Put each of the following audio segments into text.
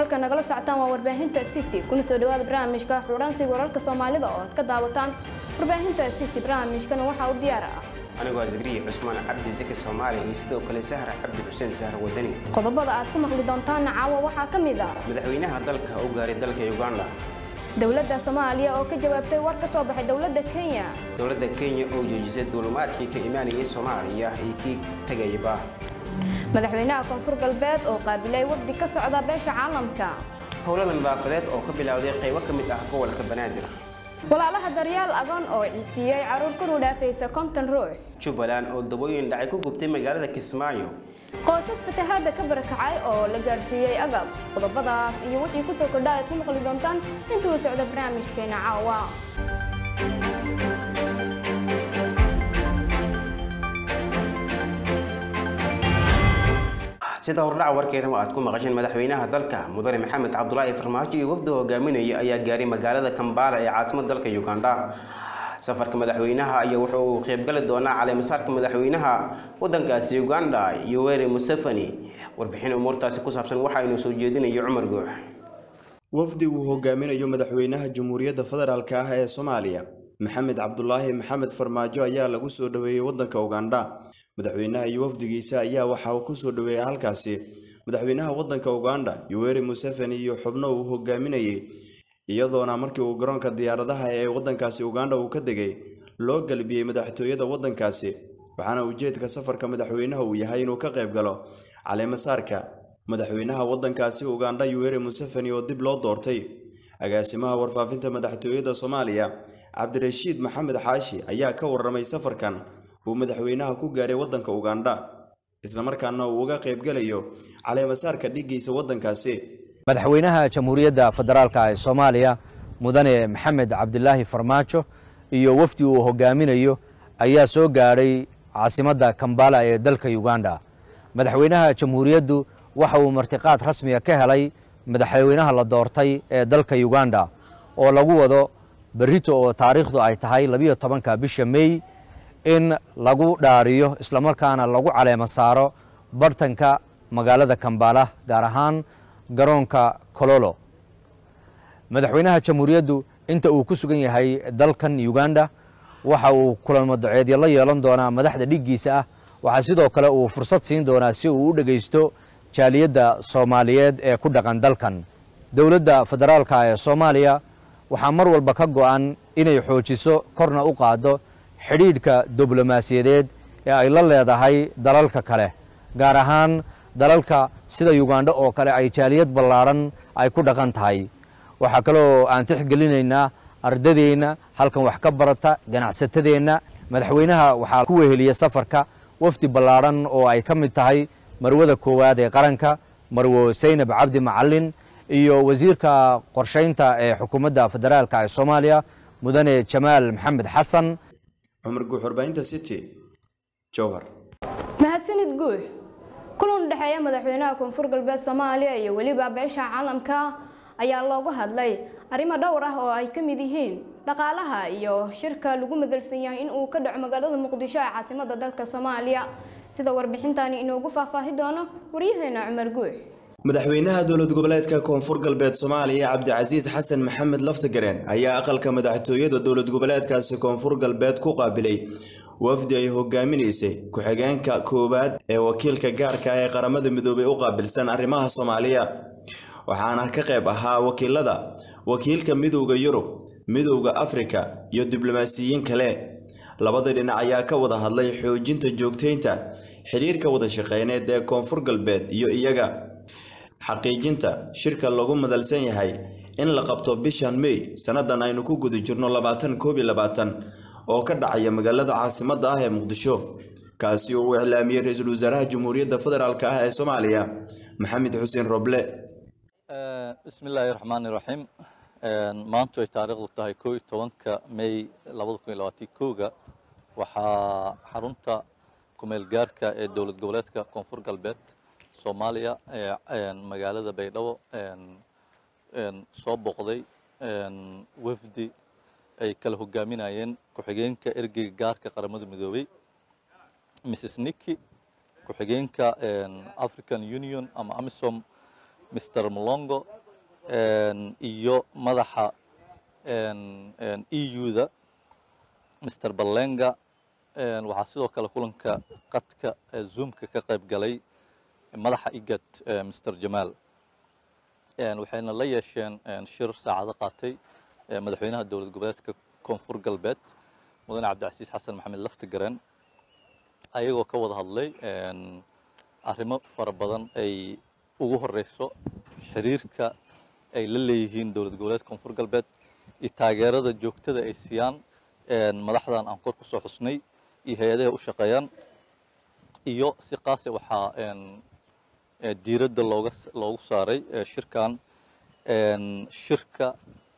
halka nagala socotaan waa warbaahinta city kuna soo dhawaada barnaamijka xuransiga wararka soomaalida oo aad ka daawataan warbaahinta city barnaamijkana waxaa u diyaar ah anigoo asgariye cusmaan cabdi zaki soomaali iyo sidoo kale sahra cabdi xuseen sahra wadani qodobada aad ku maqli doontaana caawa waxaa ka mid ah madaxweynaha dalka u gaaray dalka uganda dowladda soomaaliya oo ka jawaabtay war ka soo baxay dowladda kenya dowladda kenya oo joojisay duulumaadkii ka imaanayay soomaaliya iyo kii tegayaba madaxweynaha koonfur galbeed oo qaabilay wafdi ka socda beesha caalamka howlada nadaafadeed oo ka bilowday qaybo ka mid ah gobolka banaadir walaalaha daryaal agoon oo ciisiiyey caruur kunu dhaafaysa konton ruux jubbaland oo dabooyin dhacay ku gubtay magaalada kismaayo qoysas fatahaadda ka barakacay oo la gaarsiiyey agab qodobadaas iyo wixii ku soo kordha aad ku maqli doontaan intuu socda barnaamijkeena caawa sida hordhaca warkeena aad ku maqasheen madaxweynaha dalka mudane maxamed cabdulaahi farmaajo iyo wafdi hogaaminaya ayaa gaaray magaalada kambala ee caasimada dalka uganda safarka madaxweynaha ayaa wuxuu uu qaybgali doonaa caleemasaarka madaxweynaha wadankaasi uganda yoweri museveni warbixin umuurtaasi ku saabsan waxaa inuu soo jeedinayo cumar goox wafdi uu hogaaminayo madaxweynaha jamhuuriyadda federaalk ah ee soomaaliya maxamed cabdulaahi maxamed farmaajo ayaa lagu soo dhaweeyey wadanka uganda madaxweynaha iyo wafdigiisa ayaa waxaa ku soo dhaweeyay halkaasi madaxweynaha wadanka uganda yoweri museveni iyo xubno uu hogaaminayay iyadoona markii uu garoonka diyaaradaha ee wadankaasi uganda uu ka degay loo galbiyey madaxtooyada wadankaasi waxaana ujeedka safarka madaxweynaha uu yahay inuu ka qayb galo caleemasaarka madaxweynaha wadankaasi uganda yoweri museveni oo dib loo doortay agaasimaha warfaafinta madaxtooyada soomaaliya cabdirashiid maxamed xaashi ayaa ka warramay safarkan uu madaxweynaha ku gaaray wadanka uganda islamarkaana uu uga qaybgalayo caleemasaarka dhigiisa wadankaasi madaxweynaha jamhuuriyadda federaalka ee soomaaliya mudane maxamed cabdilaahi farmaajo iyo wafdi uu hogaaminayo ayaa soo gaadhay caasimadda kambala ee dalka uganda madaxweynaha jamhuuriyaddu waxa uu martiqaad rasmiga ka helay madaxweynaha la doortay ee dalka uganda oo lagu wado berrito oo taariikhdu ay tahay labiyo tobanka bisha mey in lagu dhaariyo islamarkaana lagu caleemo saaro bartanka magaalada kambala gaar ahaan garoonka kololo madaxweynaha jamhuuriyaddu inta uu ku sugan yahay dalkan uganda waxa uu kulamo daceedyo la yeelan doonaa madaxda dhiggiisa ah waxaa sidoo kale uu fursad siin doonaa si uu u dhegaysto jaaliyadda soomaaliyeed ee ku dhaqan dalkan dowladda federaalka ee soomaaliya waxaa mar walba ka go'an inay xoojiso korna u qaaddo xidhiidhka diblomaasiyadeed ee ay la leedahay dalalka kale gaar ahaan dalalka sida ugandha oo kale ay jaaliyad ballaadhan ay ku dhaqan tahay waxaa kaloo aan tixgelinaynaa ardadeenna halkan wax ka barata ganacsatadeenna madaxweynaha waxaa ku weheliya safarka wafdi ballaadhan oo ay ka mid tahay marwada koowaad ee qaranka marwo saynab cabdi macalin iyo wasiirka qorshaynta ee xukuumadda federaalka ee soomaaliya mudane jamaal maxamed xasan cumar guux warbaahinta city jowhar mahadsanid guux kulan u dhexeeya madaxweynaha koonfur galbeed soomaaliya iyo weliba beesha caalamka ayaa loogu hadlay arrimo dhowr ah oo ay ka mid yihiin dhaqaalaha iyo shirka lagu madalsan yahay in uu ka dhaco magaalada muqdisho ee caasimada dalka soomaaliya sida warbixintani inoogu faahfaahi doono waryaheena cumar guux madaxweynaha dowlad goboleedka koonfur galbeed soomaaliya cabdicasiis xasan maxamed laftagareen ayaa aqalka madaxtooyada dowlad goboleedkaasi koonfur galbeed ku qaabilay wafdi ay hogaaminaysay ku-xigeenka koowaad ee wakiilka gaarka ee qaramada midoobay u qaabilsan arrimaha soomaaliya waxaana ka qayb ahaa wakiilada wakiilka midowda yurub midowda afrika iyo diblomaasiyiin kale labada dhinac ayaa ka wada hadlay xoojinta joogtaynta xidhiirka wada shaqeyneed ee koonfur galbeed iyo iyaga xaqiijinta shirka lagu madalsan yahay in la qabto bishan mey sannadan aynu ku guda jirno labaatan koob iyo labaatan oo ka dhacaya magaalada caasimadda ah ee muqdisho kaasi oo uu iclaamiyey ra-iisul wasaaraha jamhuuriyadda federaalk ah ee soomaaliya maxamed xuseen roble bismi illaahi raxmaani raxiim maantu ay taariikhdu tahay koo iyo tobanka may labada kun iyo labaatan kowga waxaa xarunta kumeel gaarka ee dowlad goboleedka koonfur galbeed soomaaliya magaalada baydhabo soo booqday wafdi ay kala hogaaminayeen ku-xigeenka ergeyga gaarka qaramada midoobay mrs niki ku-xigeenka african union ama amisom mr molongo iyo madaxa eu-da mr ballenga waxaa sidoo kale kulanka qadka zoomka ka qayb galay madaxa igad mr jamaal waxayna la yeesheen shir saacado qaatay madaxweynaha dowlad goboleedka koonfur galbeed mudane cabdicasiis xasan maxamed laftigareen ayagoo ka wada hadlay arrimo fara badan ay ugu horeyso xiriirka ay la leeyihiin dowlad goboleedka koonfur galbeed iyo taageerada joogtada ay siiyaan madaxdan aan kor kusoo xusnay iyo hay-adaha u shaqeeyaan iyo si qaase waxaa diiradda looga loogu saaray shirkan shirka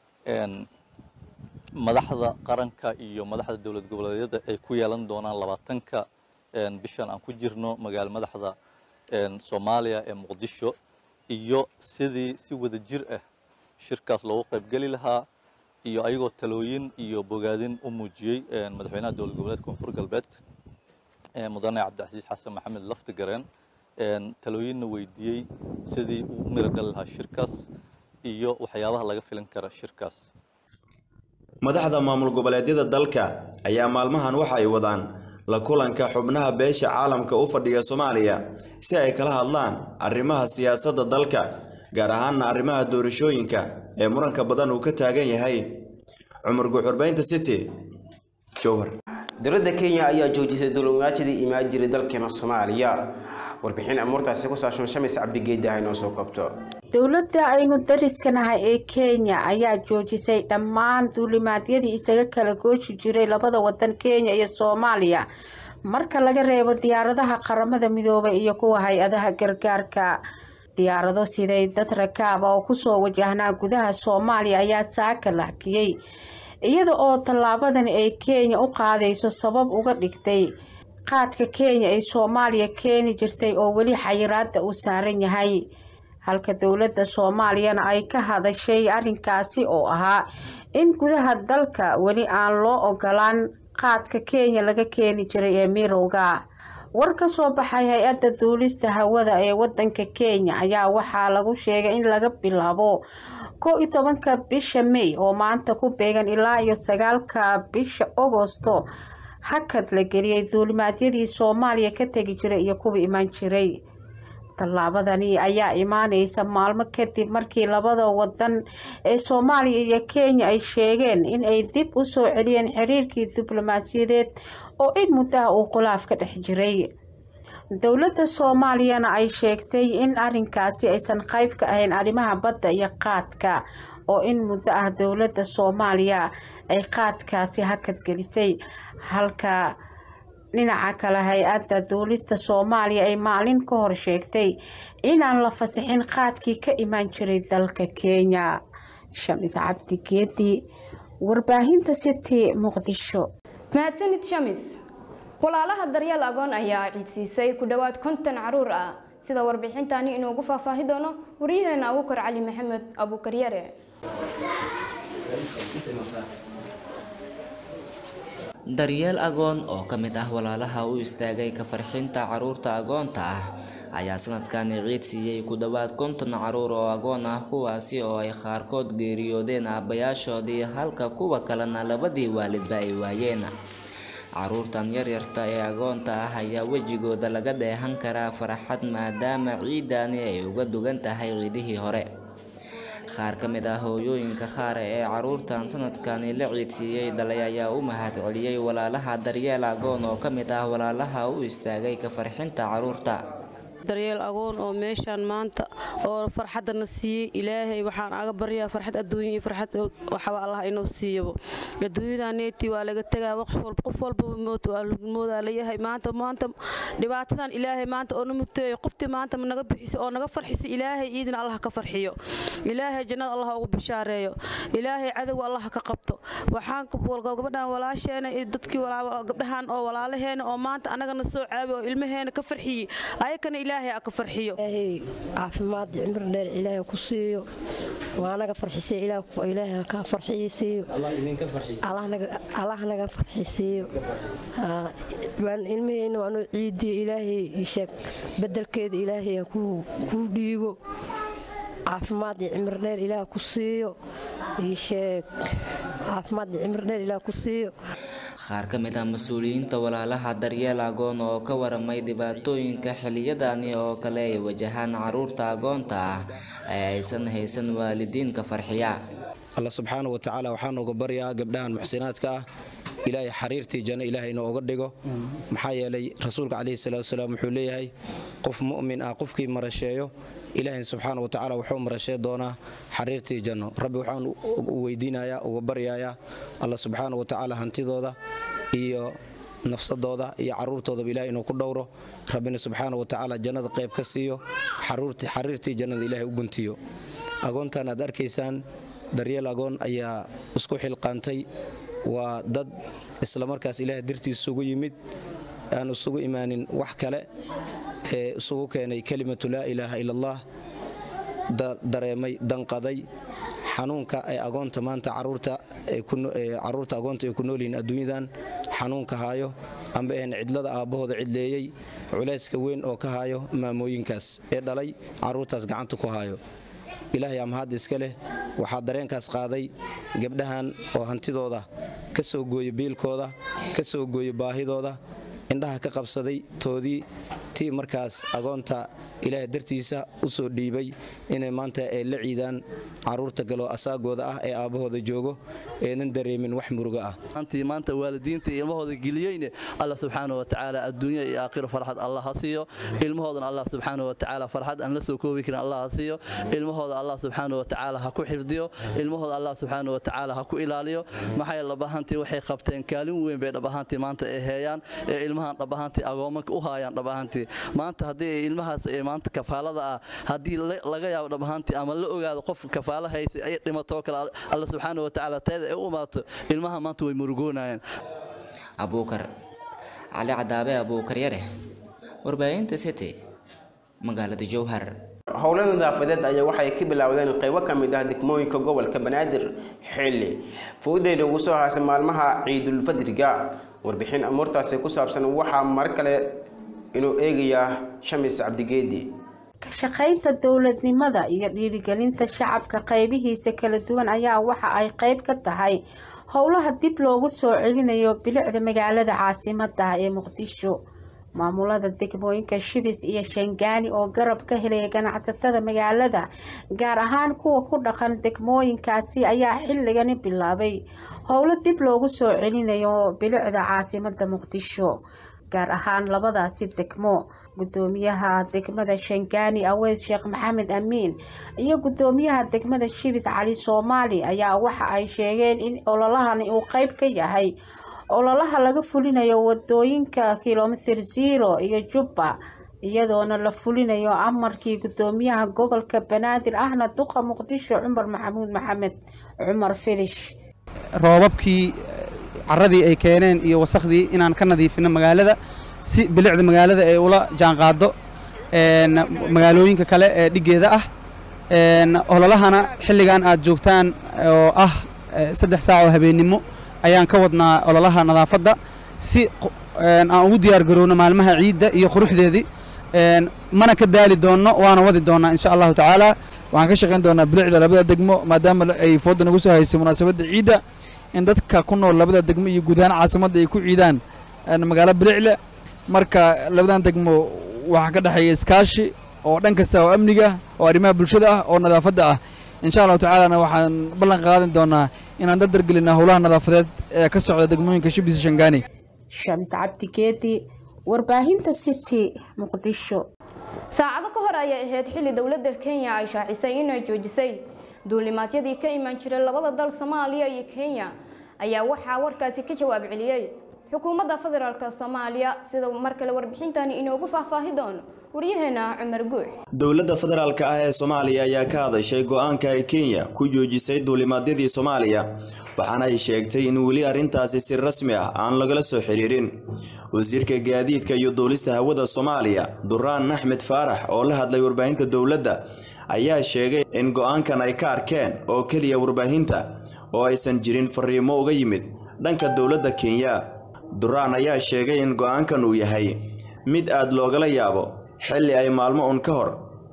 madaxda qaranka iyo madaxda dowlad goboleedyada ay ku yeelan doonaan labaatanka bishan aan ku jirno magaalo madaxda soomaaliya ee muqdisho iyo sidii si wada jir ah shirkaas loogu qaybgeli lahaa iyo ayagoo talooyin iyo bogaadin u muujiyey madaxweynaha dowlad goboleedka koonfur galbeed mudane cabdicasiis xasan maxamed laftigareen talooyinna weydiiyey sidii uu u miro dhali lahaa shirkaas iyo waxyaabaha laga filan kara shirkaas madaxda maamul goboleedyada dalka ayaa maalmahan waxa ay wadaan la kulanka xubnaha beesha caalamka u fadhiya soomaaliya si ay kala hadlaan arrimaha siyaasadda dalka gaar ahaanna arrimaha doorashooyinka ee muranka badan uu ka taagan yahay cumar guxurbaynta city jowhar dowladda kenya ayaa joojisay dulmaajidii imaan jiray dalkeena soomaaliya warbixin amuurtaasi ku saabsan shamis cabdigeeda ha inoo soo koobto dowladda aynu dariskanahay ee kenya ayaa joojisay dhammaan duulimaadyadii isaga kala gooji jiray labada wadan kenya iyo soomaaliya marka laga reebo diyaaradaha qaramada midoobay iyo kuwa hay-adaha gargaarka diyaarado siday dad rakaaba oo kusoo wajahnaa gudaha soomaaliya ayaa saaka la hakiyey iyada oo tallaabadan ay kenya u qaadayso sabab uga dhigtay qaadka kenya ee soomaaliya keeni jirtay oo weli xayiraada uu saaran yahay halka dowladda soomaaliyana ay ka hadashay arrinkaasi oo ahaa in gudaha dalka weli aan loo ogolaan qaadka kenya laga keeni jiray ee mirowga war ka soo baxay hay-adda duulista hawada ee wadanka kenya ayaa waxaa lagu sheegay in laga bilaabo kow iyo tobanka bisha may oo maanta ku beegan ilaa iyo sagaalka bisha agosto hakad la geliyay duulimaadyadii soomaaliya ka tegi jiray iyo kuwa imaan jiray tallaabadani ayaa imaaneysa maalmo kadib markii labada wadan ee soomaaliya iyo kenya ay sheegeen in ay dib u soo celiyeen xiriirkii diblomaasiyadeed oo in muddaha uu khilaaf ka dhex jiray dowladda soomaaliyana ay sheegtay in arinkaasi aysan qayb ka ahayn arrimaha badda iyo qaadka oo in muddo ah dowladda soomaaliya ay qaadkaasi hakad gelisay halka dhinaca kale hay-adda duulista soomaaliya ay maalin ka hor sheegtay inaan la fasixin qaadkii ka imaan jiray dalka kenya shamis cabdi geedi warbaahinta city muqdisho mahadsanid shamis walaalaha daryeel agoon ayaa ciidsiisay ku dhowaad konton caruur ah sida warbixintani inoogu faahfaahi doono waryaheena abuukar cali maxamed abuukaryare daryeel agoon oo ka mid ah walaalaha u istaagay ka farxinta caruurta agoonta ah ayaa sanadkan ciid siiyey ku dhowaad konton caruur oo agoon ah kuwaasi oo ay qaarkood geeriyoodeen aabbayaashoodii halka kuwa kalena labadii waalidba ay waayeen caruurtan yaryarta ee agoonta ah ayaa wejigooda laga dheehan karaa farxad maadaama ciidani ay uga dugan tahay ciidihii hore qaar ka mid ah hooyooyinka qaar ee caruurtan sanadkani la ciidsiiyey dhalay ayaa u mahad celiyey walaalaha daryeel agoon oo ka mid ah walaalaha u istaagay ka farxinta caruurta daryeel agoon oo meeshaan maanta oo farxadana siiyey ilaahay waxaan aga baryaa farxad adduunya iyo farxad waxba allah inuu siiyabo adduunyadaneeti waa laga tegaa qof walbaba moodaa layahay maanta maanta dhibaatadan ilaahay maanta oo na muteeyo qoftii maanta naga bixiso oo naga farxisa ilaahay iidina allah ka farxiyo ilaahay jannada allah ugu bishaareeyo ilaahay cadowga allah ka qabto waxaan gabadhan walaasheena iyo dadkii gabdhahan oo walaalaheena oo maanta anagana soo caabi oo ilmaheena ka farxiyey ayakana ilaahay aa ka farxiyo ilaahay caafimaad cimri dheer ilaahay ku siiyo waa naga farxisay ilaahay ka farxiysiiyo allah naga farxisiiyo ilmaheyna waanu ciidiyo ilaahay sheeg bedelkeeda ilaahay kuu dhiibo caafimaad iyo cimri dheer ilaah ku siiyo ii sheeg caafimaad iyo cimri dheer ilaah ku siiyo qaar ka mid ah mas-uuliyiinta walaalaha daryeel agoon oo ka waramay dhibaatooyinka xiliyadani oo kale ay wajahaan caruurta agoonta ah ee aysan haysan waalidiinka farxiya alla subxaana wa tacaala waxaa nooga baryaa gabdhahan muxsinaadka ah ilaahay xariirtii janno ilaahay inoo oga dhigo maxaa yeelay rasuulka calayhi salaatu wasalaam wuxuu leeyahay qof mu'min ah qofkii marasheeyo ilaahay subxaana wa tacaala wuxuu marashee doonaa xariirtii janno rabbi waxaan u weydiinayaa uga baryayaa alla subxaana wa tacaala hantidooda iyo nafsadooda iyo caruurtoodaba ilahay inuu ku dhowro rabbina subxaana wa tacaala jannada qayb ka siiyo xariirtii jannada ilaahay u guntiyo agoontan aad arkaysaan daryeel agoon ayaa isku xilqaantay waa dad islamarkaas ilaah dartiis isugu yimid aan isugu imaanin wax kale ee isugu keenay kelimatu laa ilaaha ila allah dareemay danqaday xanuunka ee agoonta maanta caruurta agoonta ay ku noolyihiin adduunyadan xanuunka haayo amba een cidlada aabbahooda cidleeyey culayska weyn oo ka haayo maamooyinkaas ee dhalay caruurtaas gacanta ku haayo ilaahay amahad iska leh waxaa dareenkaas qaaday gabdhahan oo hantidooda ka soo gooya biilkooda ka soo gooya baahidooda indhaha ka qabsaday toodii tii markaas agoonta ilaahay dartiisa u soo dhiibay inay maanta ay la ciidaan caruurta galoo asaagooda ah ee aabbahooda joogo eenan dareemin wax murugo ah antii maanta waalidiinta ilmahooda geliyeyne alla subxaana wa tacaala adduunya iyo aakhiro farxad allah ha siiyo ilmahoodana allah subxaana wa tacaala farxad aan la soo koobi karin allah ha siiyo ilmahooda allah subxaana wa tacaala ha ku xifdiyo ilmahooda allah subxaana wa tacaala ha ku ilaaliyo maxaa yeele dhab ahaantii waxay qabteen kaalin weyn bay dhab ahaantii maanta ay heeyaan ee ilmahan dhab ahaantii agoomanka u haayaan dhab ahaantii maanta haddii ilmahaas ee maanta kafaalada ah haddii laga yaabo dhab ahaantii ama la ogaado qof kafaala haysa ay dhimatoo kale alla subxaana wa tacaala teeda ay u imaato ilmaha maanta way murugoonayaan abuukar cali cadaabe abuukar yare warbaahinta city magaalada jowhar howlo nadaafadeed ayaa waxay ka bilaawdeen qaybo ka mid ah degmooyinka gobolka banaadir xilli fowdeyda ugu soo haasay maalmaha ciidulfadriga warbixin amuurtaasi ku saabsan waxaa mar kale inuu eegayaa shamis cabdigeedi ka shaqaynta dowladnimada iyo dhiirigelinta shacabka qaybihiisa kala duwan ayaa waxa ay qayb ka tahay howlaha dib loogu soo celinayo bilicda magaalada caasimada ee muqdisho maamulada degmooyinka shibis iyo shangaani oo garab ka helaya ganacsatada magaalada gaar ahaan kuwa ku dhaqan degmooyinkaasi ayaa xilligani bilaabay howlo dib loogu soo celinayo bilicda caasimada muqdisho gaar ahaan labadaasi degmo gudoomiyaha degmada shangaani aweys sheekh maxamed amiin iyo gudoomiyaha degmada shibis cali soomaali ayaa waxa ay sheegeen in ololahani uu qeyb ka yahay ololaha laga fulinayo wadooyinka kilomitir zero iyo jubba iyadoona la fulinayo amarkii gudoomiyaha gobolka banaadir ahna duqa muqdisho cumar maxamuud maxamed cumar filish roobabkii caradii ay keeneen iyo wasakhdii inaan ka nadiifino magaalada si bilicda magaalada ay ula jaanqaado magaalooyinka kale ee dhigeeda ah ololahana xilligan aad joogtaan oo ah saddex saac oo habeennimo ayaan ka wadnaa ololaha nadaafadda si aan ugu diyaar garowno maalmaha ciidda iyo quruxdeedii mana ka daali doonno waana wadi doonnaa insha allahu tacaala waxaan ka shaqayn doonaa bilicda labada degmo maadaama ay fooda nagu soo haysay munaasabadda ciidda in dadka ku nool labada degmo iyo guud ahaan caasimadda ay ku ciidaan magaalo bilicle marka labadan degmo waxaa ka dhexeeya iskaashi oo dhan kasta oo amniga oo arrimaha bulshada ah oo nadaafadda ah insha allahu tacaalana waxaan ballan qaadan doonaa inaan dardargelinaa howlaha nadaafadeed ee ka socda degmooyinka shibis shangaani shamis cabdi geedi warbaahinta city muqdisho saacado ka hor ayay ahayd xilli dowladda kenya ay shaacisay inay joojisay duulimaadyadii ka iman jiray labada dal soomaaliya iyo kenya ayaa waxaa warkaasi ka jawaab celiyey xukuumadda federaalk soomaaliya sida mar kale warbixintani inoogu faahfaahi doono waryaheena cumar guux dowladda federaalka ah ee soomaaliya ayaa ka hadashay go-aanka ay kenya ku joojisay duulimaadyadii soomaaliya waxaana ay sheegtay in weli arrintaasi si rasmi ah aan lagala soo xiriirin wasiirka gaadiidka iyo duulista hawada soomaaliya duraan axmed faarax oo la hadlay warbaahinta dowladda ayaa sheegay in go-aankan ay ka arkeen oo keliya warbaahinta oo aysan jirin fariimo uga yimid dhanka dowladda kenya duraan ayaa sheegay in go-aankan uu yahay mid aad loogala yaabo xilli ay maalmo un ka hor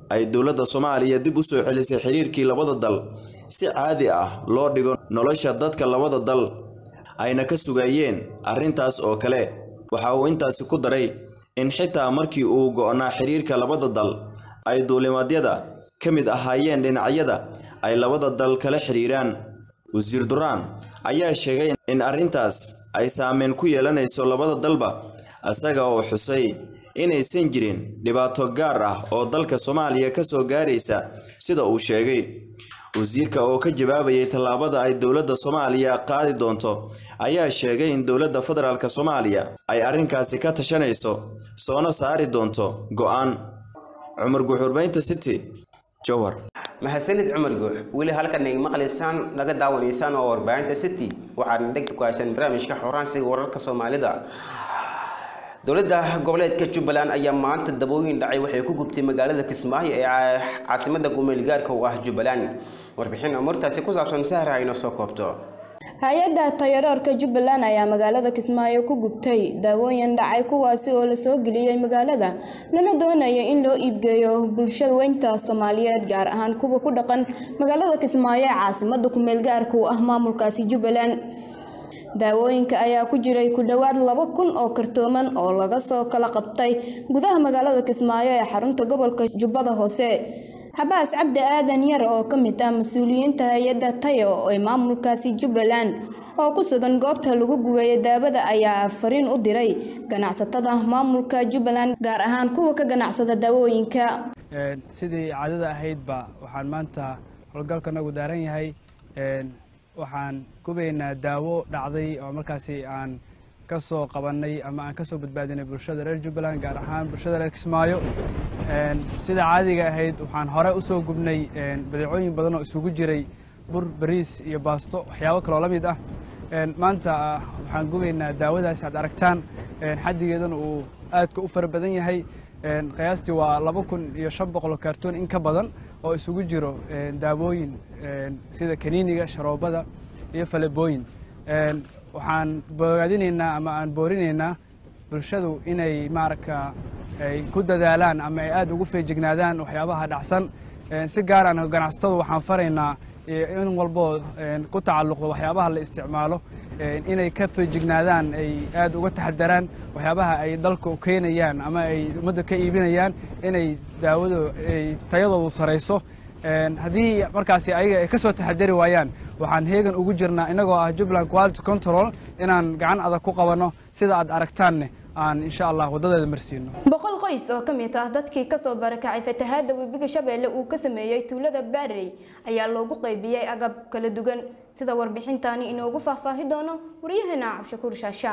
ay dowladda soomaaliya dib u soo celisay xiriirkii labada dal si caadi ah loo dhigo nolosha dadka labada dal ayna ka sugayeen arrintaas oo kale waxa uu intaasi ku daray in xitaa markii uu go'naa xiriirka labada dal ay duulimaadyada ka mid ahaayeen dhinacyada ay labada dal kala xiriiraan wasiir duraan ayaa sheegay in arrintaas ay saameyn ku yeelanayso labada dalba isaga oo xusay inaysan jirin dhibaato gaar ah oo dalka soomaaliya ka soo gaaraysa sida uu sheegay wasiirka oo ka jawaabayay tallaabada ay dowladda soomaaliya qaadi doonto ayaa sheegay in dowladda federaalk soomaaliya ay arrinkaasi ka tashanayso soona saari doonto go'aan cumar guxurbaynta city jowhar mahadsanid cumar guux weli halkan ay maqlaysaan naga daawanaysaan oo warbaahinta city waxaadna dhegta ku haysaan barnaamijka xoraansiga wararka soomaalida dowladda goboleedka jubbaland ayaa maanta dabooyin dhacay waxay ku gubtay magaalada kismaayo ee caasimada gumeelgaarka u ah jubbaland warbixin amuurtaasi ku saabsan sahra ayno soo koobto hay-adda tayaroorka jubbaland ayaa magaalada kismaayo ku gubtay daawooyin dhacay kuwaasi oo la soo geliyey magaalada lana doonaya in loo iibgeeyo bulshada weynta soomaaliyeed gaar ahaan kuwa ku dhaqan magaalada kismaayo ee caasimada kumeelgaarka u ah maamulkaasi jubbaland daawooyinka ayaa ku jiray ku dhowaad laba kun oo kartooman oo laga soo kala qabtay gudaha magaalada kismaayo ee xarunta gobolka jubbada hoose xabaas cabdi aadan yar oo ka mid ah mas-uuliyiinta hay-adda tayo ee maamulkaasi jubbaland oo ku sugan goobta lagu gubeeyay daawada ayaa fariin u diray ganacsatada maamulka jubbaland gaar ahaan kuwa ka ganacsada daawooyinka sidii caadada ahaydba waxaan maanta howlgalkanagu daaran yahay waxaan gubaynaa daawo dhacday oo markaasi aan ka soo qabannay ama aan ka soo badbaadinay bulshada reer jubbaland gaar ahaan bulshada reer kismaayo sida caadiga ahayd waxaan hore u soo gubnay badeecooyin badan oo isugu jiray bur bariis iyo baasto waxyaabo kaloo la mid ah maanta waxaan gubaynaa daawadaas aad aragtaan xaddigeedana uu aadka u fara badan yahay qiyaastii waa laba kun iyo shan boqol kaartoon in ka badan oo isugu jiro daawooyin sida kaniiniga sharoobada iyo falebooyin waxaan bogaadinaynaa ama aan boorinaynaa bulshadu inay maaragta ay ku dadaalaan ama ay aad ugu feejignaadaan waxyaabaha dhacsan si gaar aan ganacsatadu waxaan faraynaa in walboo ku tacalluqdo waxyaabaha la isticmaalo inay ka feejignaadaan ay aad uga taxadaraan waxyaabaha ay dalka keenayaan ama ay ummadda ka iibinayaan inay daawadu ay tayadoodu sarayso haddii markaasi ayaga ay ka soo taxadari waayaan waxaan heegan ugu jirnaa innagoo ah jubbaland quality control inaan gacan adag ku qabanno sida aad aragtaanne aan insha allah waddadeeda marsiino boqol qoys oo ka mid ah dadkii kasoo barakacay fatahaadda webiga shabeelle uu ka sameeyey tuulada baarey ayaa loogu qaybiyey agab kala duwan sida warbixintaani inoogu faahfaahi doono waryaheena cabshakuur shaasha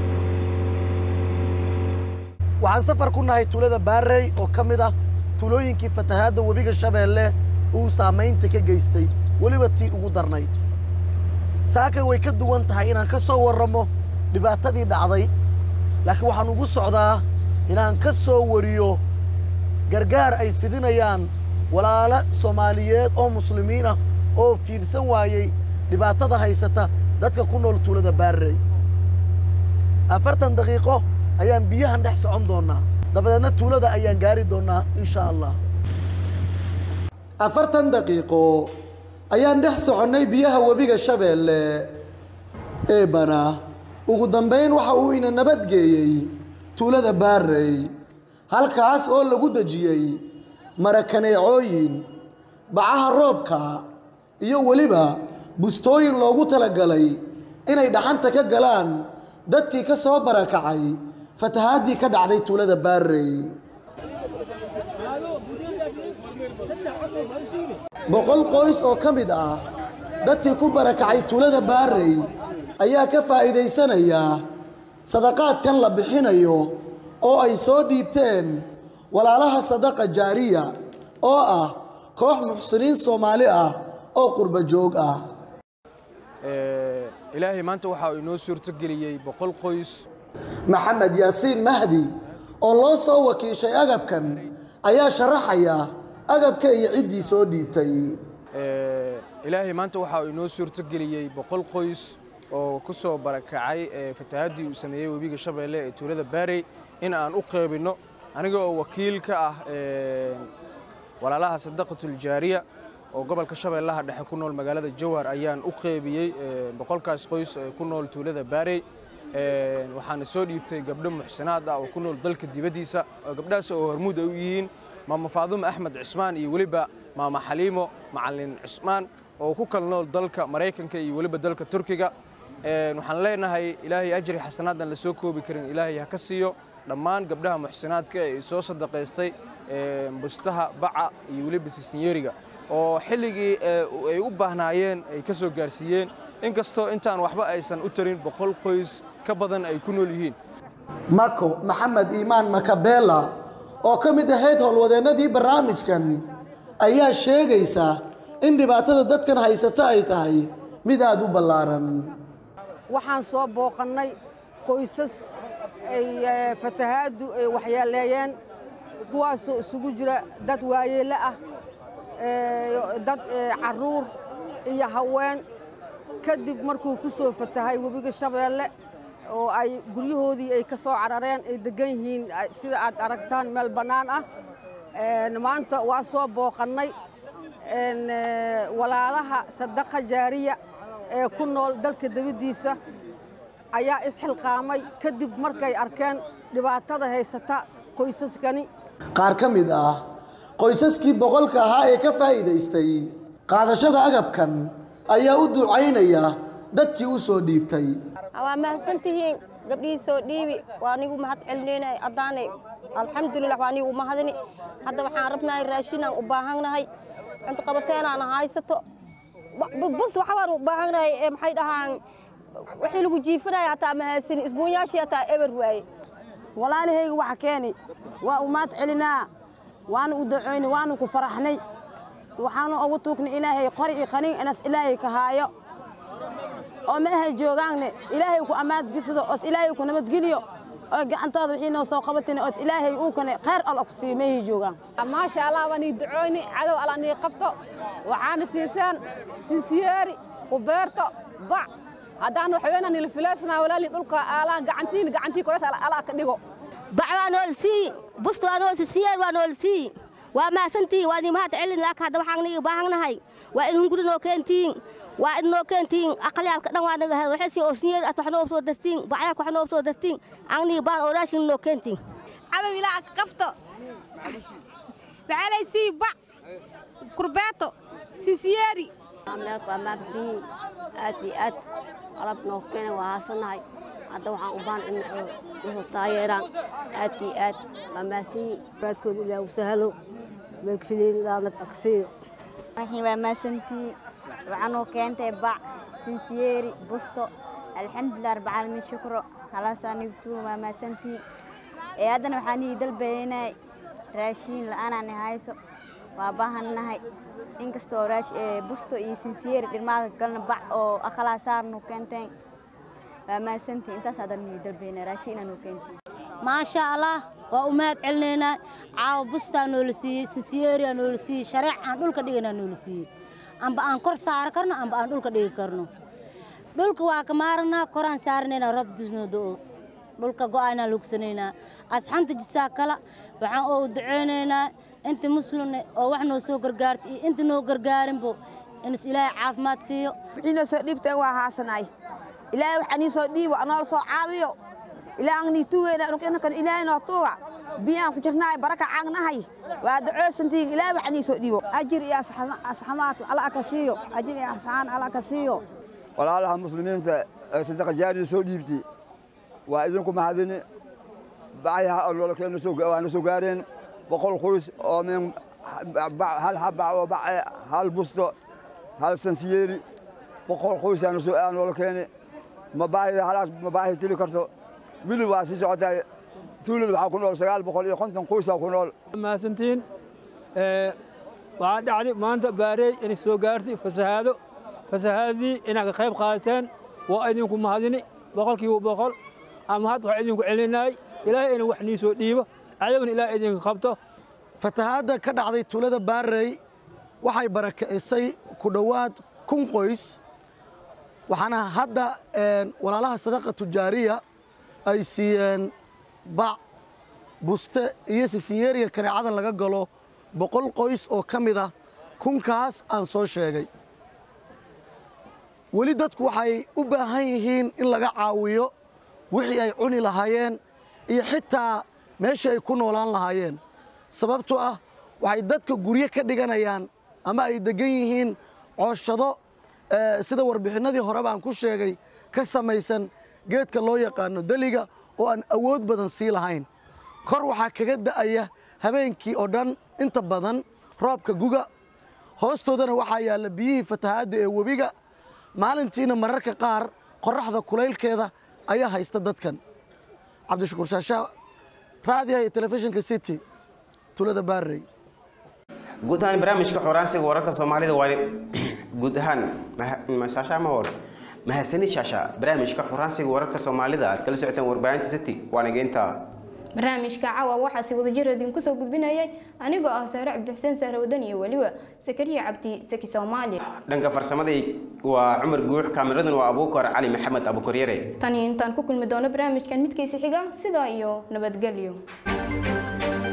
waxaan safar ku nahay tuulada baarey oo ka mid ah tuulooyinkii fatahaadda webiga shabeelle uu saamaynta ka geystay weliba tii ugu darnayd saakay way ka duwan tahay inaan ka soo warramo dhibaatadii dhacday laakiin waxaan ugu socdaa inaan ka soo wariyo gargaar ay fidinayaan walaalo soomaaliyeed oo muslimiin ah oo fiirsan waayey dhibaatada haysata dadka ku nool tuulada baarey afartan daqiiqo ayaan biyahan dhex socon doonnaa dabadeedna tuulada ayaan gaari doonnaa insha allah afartan daqiiqo ayaan dhex soconnay biyaha webiga shabeelle eebana ugu dambayn waxa uu ina nabadgeeyey tuulada baarey halkaas oo lagu dejiyey marakaneecooyin bacaha roobka iyo weliba bustooyin loogu talagalay inay dhaxanta ka galaan dadkii ka soo barakacay fatahaadii ka dhacday tuulada baarey boqol qoys oo ka mid ah dadkii ku barakacay tuulada baarey ayaa ka faa'iidaysanaya sadaqaadkan la bixinayo oo ay soo dhiibteen walaalaha sadaqa jaariya oo ah koox muxsiniin soomaali ah oo qurba joog ah ilaahay maanta waxa uu inoo suurtogeliyey boqol qoys maxamed yaasiin mahdi oo loo soo wakiishay agabkan ayaa sharaxaya agabka iyo ciddii soo dhiibtay ilaahay maanta waxa uu inoo suurtogeliyey boqol qoys oo ku soo barakacay fatahaadii uu sameeyey webiga shabeelle ee tuulada baarey in aan u qeybinno aniga oo wakiil ka ah walaalaha sadaqatul jaariya oo gobolka shabeellaha dhexe ku nool magaalada jowhar ayaan u qeybiyey boqolkaas qoys ee ku nool tuulada baarey waxaana soo dhiibtay gabdho muxsinaad ah oo ku nool dalka dibaddiisa gabdhahaas oo hormuud ay u yihiin maama faadumo axmed cismaan iyo weliba maama xaliimo macalin cismaan oo ku kala nool dalka maraykanka iyo weliba dalka turkiga waxaan leenahay ilaahay ajri xasanaadan la soo koobi karin ilaahay ha ka siiyo dhammaan gabdhaha muxsinaadka ee soo sadaqaystay bustaha baca iyo weliba sisinyeeriga oo xilligii ay u baahnaayeen ay ka soo gaarsiiyeen inkastoo intaan waxba aysan u tarin boqol qoys ka badan ay ku nool yihiin mako maxamed iimaan makabela oo ka mid ahayd howlwadeennadii barnaamijkan ayaa sheegaysa in dhibaatada dadkan haysata ay tahay mid aada u ballaaran waxaan soo booqannay qoysas ay fatahaaddu ay waxyeeleeyeen kuwaasoo isugu jira dad waayeelle ah dad carruur iyo haween kadib markuu ku soo fatahay webiga shabeelle oo ay guryahoodii ay ka soo carareen ay degan yihiin sida aad aragtaan meel bannaan ah maanta waa soo booqannay walaalaha sadaqa jaariya ee ku nool dalka dibaddiisa ayaa isxilqaamay kadib markay arkeen dhibaatada haysata qoysaskani qaar ka mid ah qoysaskii boqolka ahaa ee ka faa'iidaystay qaadashada agabkan ayaa u ducaynaya dadkii u soo dhiibtay waa mahadsantihiin gabdhihii soo dhiibi waa nigu mahad celinayna haddaane alxamdulilah waa nigu mahadini hadda waxaan rabnahay raashinaan u baahannahay cunto qabateenaan haysato bus waxbaan u baahannahay ee maxay dhahaan wixii lagu jiifanaya hataa mahadsani isbuunyaashii hataa eber waaye walaalahayga waxa keeni waa u mahad celinaa waana u ducoyni waanu ku faraxnay waxaanu ugu tuugnay ilaahay qori iyo qaniin inas ilaahay ka haayo oo meehay joogaanne ilaahay ku ammaadgisido oos ilaahay ku nabadgeliyo oo gacantooda wixii noo soo qabatin oos ilaahay uu kane khayr alla ku siiyo meehay joogaan maasha allah waan ii ducooyni cadow alla nii qabto waxaana siisaan sinsiyeeri ku beerto bac haddaan waxweynaa nila filaysnaa walaalii dhulka aalaan gacantiin gacantii koreys ala ka dhigo bac waa nool sii busta waa nool sisiyeen waa nool sii waa mahadsantihiin waa idin mahad celin laakiin hadda waxaan niga baahannahay waa in hunguri noo keentiin waa in noo keentiin aqalyaalka dhan waa naga waxay sii oosniyeer at wax noo soo dartiin bacyaalka wax noo soo dartiin aan niga baan oo raashin noo keentiin cadow ilaa ka qabto maxaalay sii bac kurbeeto sisiyeeri meelka waa maabsiin aad iyo aad qalab noo keena waa haasanahay hadda waxaan u baahan in wuxuu taageeraan aad iyo aad waa maasiin raadkooda ilaa u sahlo meelkafiliin ilaadna agsiiyo waxii waa maasantii waxaanuu keentay bac sinsiyeeri busto alxamdulilah rabbilcaalamiin shukro halaasaanigtuu waa maasantii ee haddana waxaan ii dalbaynay raashiin la'aanaan hayso waa baahannahay inkastoo busto iyo sinsiyeeri dhirmaada galna bac oo aqalaa saarnu keenteen waa maasantii intaas haddana ii dalbaynay raashiin inaanu keenteen maasha allah waa u mahad celinaynaa caawa bustaa noola siiyey sinsiyeeriyaa noola siiyey shareec aan dhulka dhiganaa noola siiyey amba aan kor saari karno amba aan dhulka dhigi karno dhulka waa ka maaranaa koraan saaranaynaa roob disnoo do'o dhulka go'aynaa lugsanaynaa asxanta jisaa kala waxaan oo duceynaynaa inta muslimne oo wax noo soo gargaarta iyo inta noo gargaarinbo inus ilaahay caafimaad siiyo wixiina soo dhiibteen waa haasanay ilaahay waxaa nii soo dhiibo anoola soo caawiyo ilaa aan nii tuugayna inkan ilaahay noo tuuga biyaan ku jirnaay baraka caagnahay waa dacoosantiin ilaahay waxaa nii soo dhiibo ajir iyo asxamaad alla ka siiyo ajir iyo asxaan alla ka siiyo walaalaha muslimiinta ee sadaqa jaarida soo dhiibtay waa idinku mahadini bacyaha nololkeena waana soo gaareen boqol qoys oo min hal xabac oo bace hal busto hal sansiyeeri boqol qoysaana soo aa noola keeni mabaahida halaas mabaahi tili karto wili waa sii socotaa tuulada waxaa ku nool sagaal boqol iyo konton qoysaa ku nool mahadsantiin waxaa dhacday maanta baareey inay soo gaartay fasahaado fasahaadii inaad ka qayb qaadateen waa idinku mahadini boqolkiiba boqol ama had waxaa idinku celinayay ilaahay ina wax nii soo dhiibo ayaguna ilaahay idinka qabto fatahaadda ka dhacday tuulada baarey waxay barakicisay ku dhowaad kun qoys waxaana hadda walaalaha sadaqa tujaariya ay siiyeen bac buste iyo sisiyeeriga kaneecadan laga galo boqol qoys oo ka mid ah kunkaas aan soo sheegay weli dadku waxay u baahan yihiin in laga caawiyo wixii ay cuni lahaayeen iyo xitaa meeshii ay ku noolaan lahaayeen sababtoo ah waxay dadka guryo ka dhiganayaan ama ay deggan yihiin cooshado sida warbixinnadii hore baan ku sheegay ka samaysan geedka loo yaqaano deliga oo aan awood badan sii lahayn kor waxaa kaga da'aya habeenkii oo dhan inta badan roobka guga hoostoodana waxaa yaalla biyihii fatahaadda ee webiga maalintiina mararka qaar qorraxda kulaylkeeda ayaa haysta dadkan cabdishakuur shaashaa raadiyaha iyo telefishinka city tulada baarey guud ahaan barnaamijka xoraansiga wararka soomaalida waa guud ahaan shaasha ma hor mahadsanid shaasha barnaamijka xoraansiga wararka soomaalida aad kala socoteen warbaahinta city waana geynta barnaamijka caawa waxaa si wadajir idinku soo gudbinayay anigoo ah sahre cabdixuseen sahre wadan iyo weliba sakariya cabdi saki soomaali dhanka farsamada waa cumar guux kaamiradan waa abuukar cali maxamed abuukaryare tani intaan ku kulmi doono barnaamijkan midkiisa xiga sidaa iyo nabadgelyo